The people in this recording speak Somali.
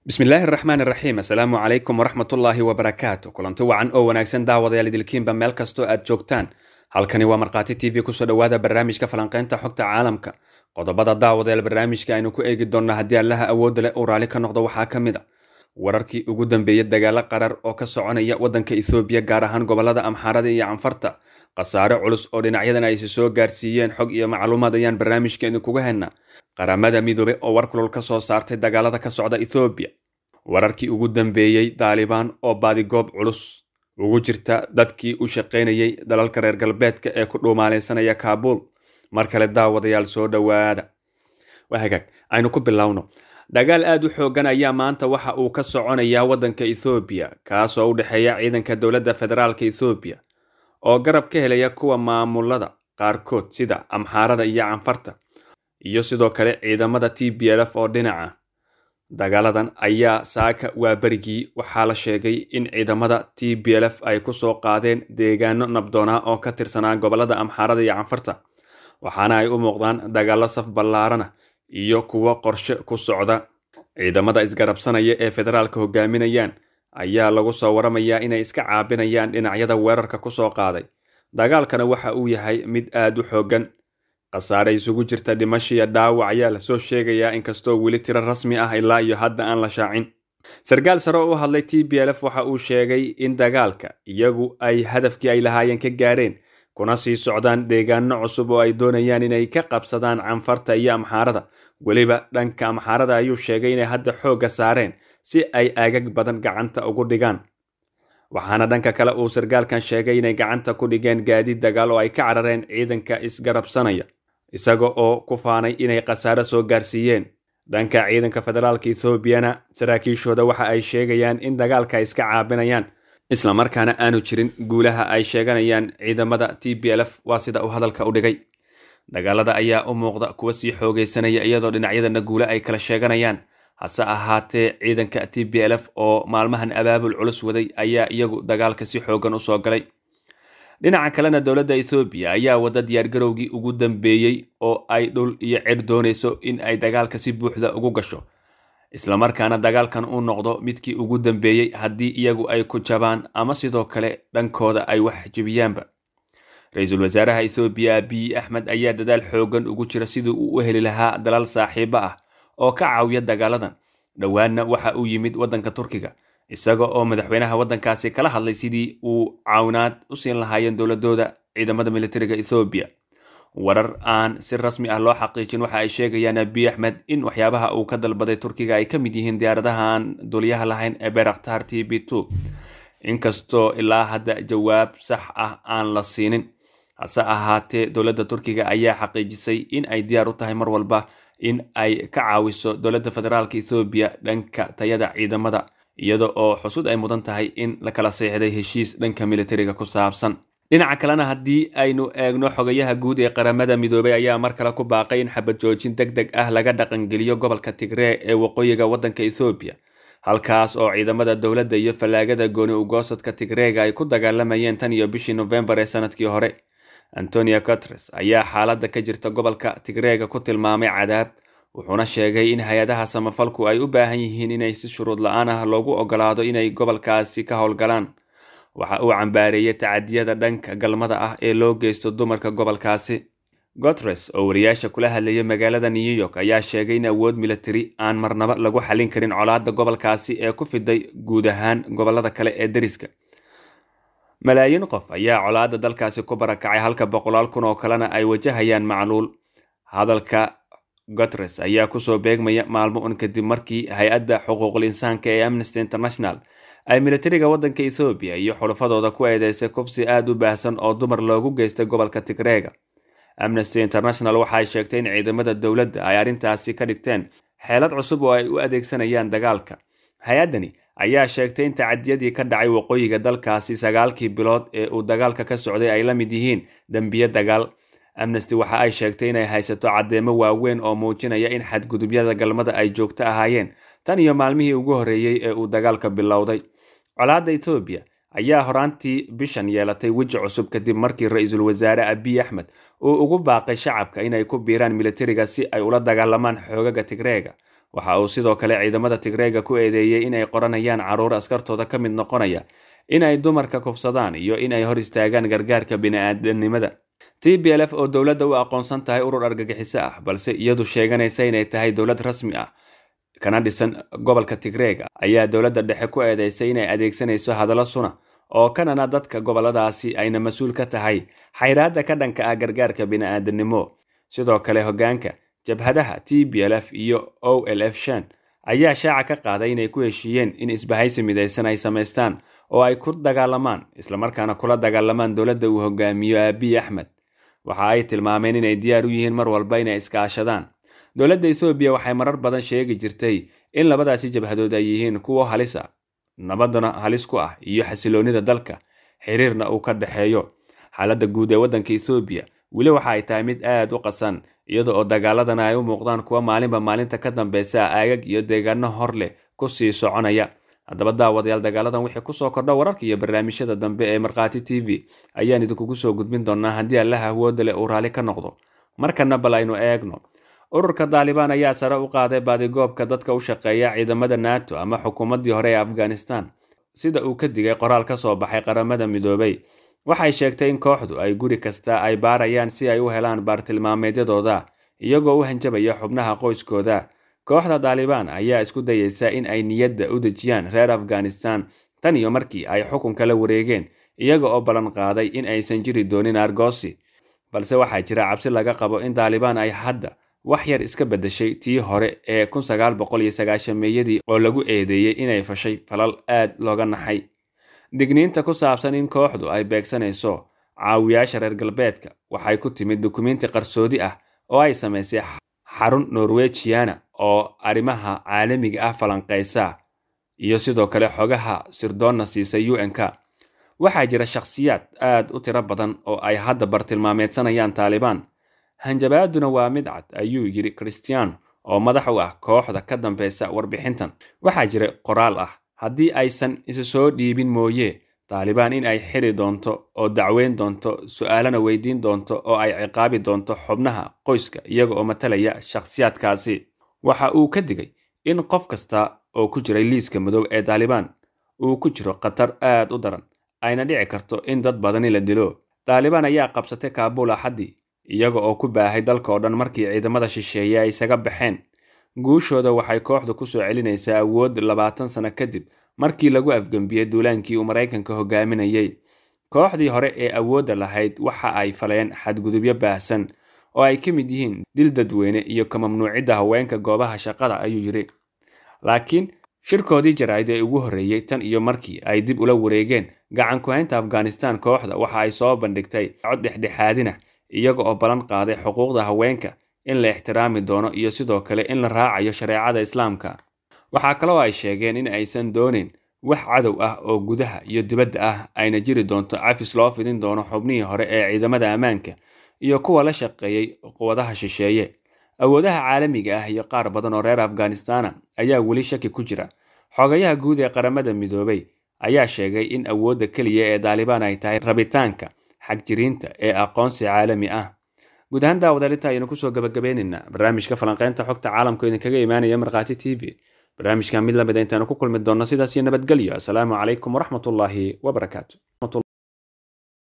bismillaahi araxmaan iraxiim assalaamu calaykum waraxmatullaahi wabarakaatu kulanti wacan oo wanaagsan daawadayaal idilkiinba meel kastoo aad joogtaan halkani waa markhaati t v kusoo dhowaada barnaamijka falanqaynta xogta caalamka qodobada daawadayaal barnaamijka aynu ku eegi doonna haddii allaha awoodda leh uu raalli ka noqdo waxaa ka mid a wararkii ugu dambeeyey dagaalo qarar oo ka soconaya waddanka ethoobiya gaar ahaan gobolada amxaarada iyo canfarta khasaare culus oo dhinacyadan aysi soo gaarsiiyeen xog iyo macluumaad ayaan barnaamijka idinkuga hennaa qaramada midoobe oo war kulul ka soo saartay dagaalada ka socda ethoobiya wararkii ugu dambeeyey daalibaan oo baadigoob culus ugu jirta dadkii u shaqaynayay dalalka reer galbeedka ee ku dhuumaalaysanaya kaabuul mar kale daawadayaal soo dhowaada wahagaag aynu ku bilowno dagaal aad u xoogan ayaa maanta waxa uu ka soconayaa waddanka ethoobiya kaasoo u dhexeeya ciidanka dowladda federaalka ethoobiya oo garab ka helaya kuwa maamulada qaarkood sida amxaarada iyo canfarta iyo sidoo kale ciidamada t b lf oo dhinaca dagaaladan ayaa saaka waa berigii waxaa la sheegay in ciidamada t b lf ay kusoo qaadeen deegaano nabdoonaa oo ka tirsanaa gobolada amxaarada iyo canfarta waxaana ay u muuqdaan dagaalo saf ballaarana iyo kuwo qorshe ku socda ciidamada isgarabsanaya ee federaalka hogaaminayaan ayaa lagu soo waramayaa inay iska caabinayaan dhinacyada weerarka kusoo qaaday dagaalkana waxa uu yahay mid aad u xoogan khasaare isugu jirta dhimashiya dhaawac ayaa lasoo sheegayaa inkastoo weli tiro rasmi ah ilaa iyo hadda aan la shaacin sarkaal sare oo u hadlay t b lf waxa uu sheegay in dagaalka iyagu ay hadafkii ay lahaayeen ka gaareen kuna sii socdaan deegaano cusub oo ay doonayaan inay ka qabsadaan canfarta iyo amxaarada weliba dhanka amxaarada ayuu sheegay inay hadda xoogga saareen si ay aagag badan gacanta ugu dhigaan waxaana dhanka kale uu sarkaalkan sheegay inay gacanta ku dhigeen gaadiid dagaal oo ay ka carareen ciidanka isgarabsanaya isaga oo ku faanay inay khasaare soo gaarsiiyeen dhanka ciidanka federaalka ethoobiana saraakiishooda waxa ay sheegayaan in dagaalka ay iska caabinayaan islamarkaana aanu jirin guulaha ay sheeganayaan ciidamada t b lf waa sida uu hadalka u dhigay dagaalada ayaa u muuqda kuwa sii xoogaysanaya iyadoo dhinacyadana guule ay kala sheeganayaan hase ahaatee ciidanka t b lf oo maalmahan abaabul culus waday ayaa iyagu dagaalka si xoogan usoo galay dhinaca kalena dowladda ethoobiya ayaa wada diyaargarowgii ugu dambeeyey oo ay dhul iyo cer doonayso in ay dagaalka si buuxda ugu gasho islamarkaana dagaalkan uu noqdo midkii ugu dambeeyey haddii iyagu ay ku jabaan ama sidoo kale dhankooda ay wax jebiyaanba ra-iisul wasaaraha ethoobiya abiy axmed ayaa dadaal xoogan ugu jira sidii uu u heli lahaa dalal saaxiibo ah oo ka caawiya dagaaladan dhowaanna waxa uu yimid waddanka turkiga isaga oo madaxweynaha waddankaasi kala hadlay sidii uu caawinaad u siin lahaayeen dowladooda ciidamada militariga ethoobiya warar aan si rasmi ah loo xaqiijin waxa ay sheegayaan abiy axmed in waxyaabaha uu ka dalbaday turkiga ay ka mid yihiin diyaaradaha aan duliyaha lahayn ee beraktar t b two inkastoo ilaa hadda jawaab sax ah aan la siinin hase ahaatee dowladda turkiga ayaa xaqiijisay in ay diyaar u tahay mar walba in ay ka caawiso dowladda federaalka ethoobiya dhanka tayada ciidamada iyada oo xusud ay mudan tahay in la kala seexday heshiis dhanka militariga ku saabsan dhinaca kalena haddii aynu eegno xogayaha guud ee qaramada midoobay ayaa mar kale ku baaqay in xabad joojin deg deg ah laga dhaqangeliyo gobolka tigree ee waqooyiga waddanka ethoobiya halkaas oo ciidamada dowladda iyo fallaagada gooni ugoosadka tigreega ay ku dagaalamayeen tan iyo bishii nofembar ee sanadkii hore antonio cotres ayaa xaaladda ka jirta gobolka tigreega ku tilmaamay cadaab wuxuuna sheegay in hay-adaha samafalku ay u baahan yihiin inay si shuruud la-aan ah loogu ogolaado inay gobolkaasi ka howlgalaan waxa uu cambaareeyey tacadiyada dhanka galmada ah ee loo geysto dumarka gobolkaasi gotres oo wariyaasha kula hadlayay magaalada new york ayaa sheegay in awood militari aan marnaba lagu xallin karin colaadda gobolkaasi ee ku fiday guud ahaan gobolada kale ee deriska malaayiin qof ayaa colaadda dalkaasi ku barakacay halka boqolaal kun oo kalena ay wajahayaan macluul hadalka gotres ayaa kusoo beegmaya maalmo un kadib markii hay-adda xuquuqul insaanka ee amnesty international ay militariga waddanka ethoobiya iyo xulafadooda ku eedeysay kufsi aad u baahsan oo dumar loogu geystay gobolka tigreega amnesty international waxaay sheegtay in ciidamada dowladda ay arrintaasi ka dhigteen xeelad cusub oo ay u adeegsanayaan dagaalka hay-addani ayaa sheegtay in tacadiyadii ka dhacay waqooyiga dalkaasi sagaalkii bilood ee uu dagaalka ka socday ay la mid yihiin dembiye dagaal amnesty waxa ay sheegtay inay haysato caddeemo waaweyn oo muujinaya in xadgudubyada galmada ay joogto ahaayeen tan iyo maalmihii ugu horreeyey ee uu dagaalka bilowday colaadda etoobiya ayaa horaantii bishan yeelatay weji cusub kadib markii ra-iisul wasaare abiy axmed uu ugu baaqay shacabka inay ku biiraan militariga si ay ula dagaalamaan xoogaga tigreega waxa uu sidoo kale ciidamada tigreega ku eedeeyey in ay qoranayaan carruur askartooda ka mid noqonaya in ay dumarka kufsadaan iyo in ay hor istaagaan gargaarka bini'aadanimada t b l f oo dowladda u aqoonsan tahay urur argagixiso ah balse iyadu sheeganaysa inay tahay dowlad rasmi ah kana dhisan gobolka tigreega ayaa dowladda dhexe ku eedeysay inay adeegsanayso hadallo suna oo kanana dadka goboladaasi ayna mas-uul ka tahay xayraadda ka dhanka ah gargaarka bini'aadanimo sidoo kale hoggaanka jabhadaha t b l f iyo o l f shan ayaa shaaca ka qaaday inay ku heshiiyeen in isbahaysi midaysan ay samaystaan oo ay ku dagaalamaan islamarkaana kula dagaalamaan dowladda uu hogaamiyo aabiy axmed waxa ay tilmaameen inay diyaar u yihiin mar walba inay iskaashadaan dowladda ethoobiya waxay marar badan sheegi jirtay in labadaasi jabhadood ay yihiin kuwo halis ah nabadana halis ku ah iyo xasiloonnida dalka xiriirna uu ka dhexeeyo xaaladda guud ee waddanka ethoobiya weli waxa ay tahay mid aad u qasan iyada oo dagaaladana ay u muuqdaan kuwa maalinba maalinta ka dambeysa aagag iyo deegaano hor leh ku sii soconaya haddaba daawadayaal dagaaladan wixii kusoo kordha wararka iyo barnaamijyada dambe ee markhaati t v ayaan idinkugu soo gudbin doonaa haddii allaha awooda leh uu raalli ka noqdo markana bal aynu eegno ururka daalibaan ayaa sare u qaaday baadigoobka dadka u shaqeeya ciidamada nato ama xukuumaddii hore ee afghanistan sida uu ka digay qoraal ka soo baxay qaramada midoobay waxay sheegtay in kooxdu ay guri kasta ay baarayaan si ay u helaan baartilmaameedyadooda iyagoo u hanjabaya xubnaha qoyskooda kooxda daalibaan ayaa isku dayeysa in ay niyadda u dejiyaan reer afghanistan tan iyo markii ay xukunka la wareegeen iyaga oo ballan qaaday in aysan jiri doonin argoosi balse waxaa jira cabsi laga qabo in daalibaan ay hadda wax yar iska beddeshay tii hore ee meeyadii oo lagu eedeeyey inay fashay falal aad looga naxay digniinta ku saabsan in kooxdu ay beegsanayso caawiyaasha reer galbeedka waxay ku timid dukumiinti qarsoodi ah oo ay samaysay xarun norwejiana oo arrimaha caalamiga ah falanqaysa iyo sidoo kale xogaha sirdoonna siisay u n k waxaa jira shakhsiyaad aad u tiro badan oo ay hadda bartilmaameedsanayaan taalibaan hanjabaaduna waa mid cad ayuu yidhi christian oo madax u ah kooxda ka dambeysa warbixintan waxaa jira qoraal ah haddii aysan isu soo dhiibin mooye taalibaan in ay xiri doonto oo dacweyn doonto su-aalana weydiin doonto oo ay ciqaabi doonto xubnaha qoyska iyaga oo matalaya shakhsiyaadkaasi waxa uu ka digay in qof kasta oo ku jiray liiska madow ee taalibaan uu ku jiro khatar aad u daran ayna dhici karto in dad badani la dilo taalibaan ayaa qabsatay kaabul axaddii iyaga oo ku baahay dalka oo dhan markii ciidamada shisheeye ay isaga baxeen guushooda waxay kooxdu ku soo celinaysaa awood labaatan sano kadib markii lagu afgembiyey duulaankii uu maraykanka hogaaminayey kooxdii hore ee awoodda lahayd waxa ay faleen xadgudubyo baahsan oo ay ka mid yihiin dil dadweyne iyo ka mamnuucidda haweenka goobaha shaqada ayuu yidhi laakiin shirkoodii jaraa'id ee ugu horreeyey tan iyo markii ay dib ula wareegeen gacan ku-haynta afghanistan kooxda waxa ay soo bandhigtay cod dhexdhexaadina iyaga oo ballan qaaday xuquuqda haweenka in la ixtiraami doono iyo sidoo kale in la raacayo shareecada islaamka waxaa kaloo ay sheegeen in aysan doonin wax cadow ah oo gudaha iyo dibadda ah ayna jiri doonto cafis loo fidin doono xubnihii hore ee ciidamada ammaanka iyo kuwa la shaqeeyey quwadaha shisheeye awoodaha caalamiga ah iyo qaar badan oo reer afghanistana ayaa weli shaki ku jira xogayaha guud ee qaramada midoobay ayaa sheegay in awoodda keliya ee daalibaan ay tahay rabitaanka xagjiriinta ee aqoonsi caalami ah guud ahaan daawadaalinta ayaynu kusoo gabagabaynaynaa barnaamijka falanqeynta xogta caalamka idinkaga imaanaya markhaati t v barnaamijkan mid lamida intaanu ku kulmi doonno sidaas iyo nabadgelyo asalaamu calaykum waraxmatullaahi wabarakaatu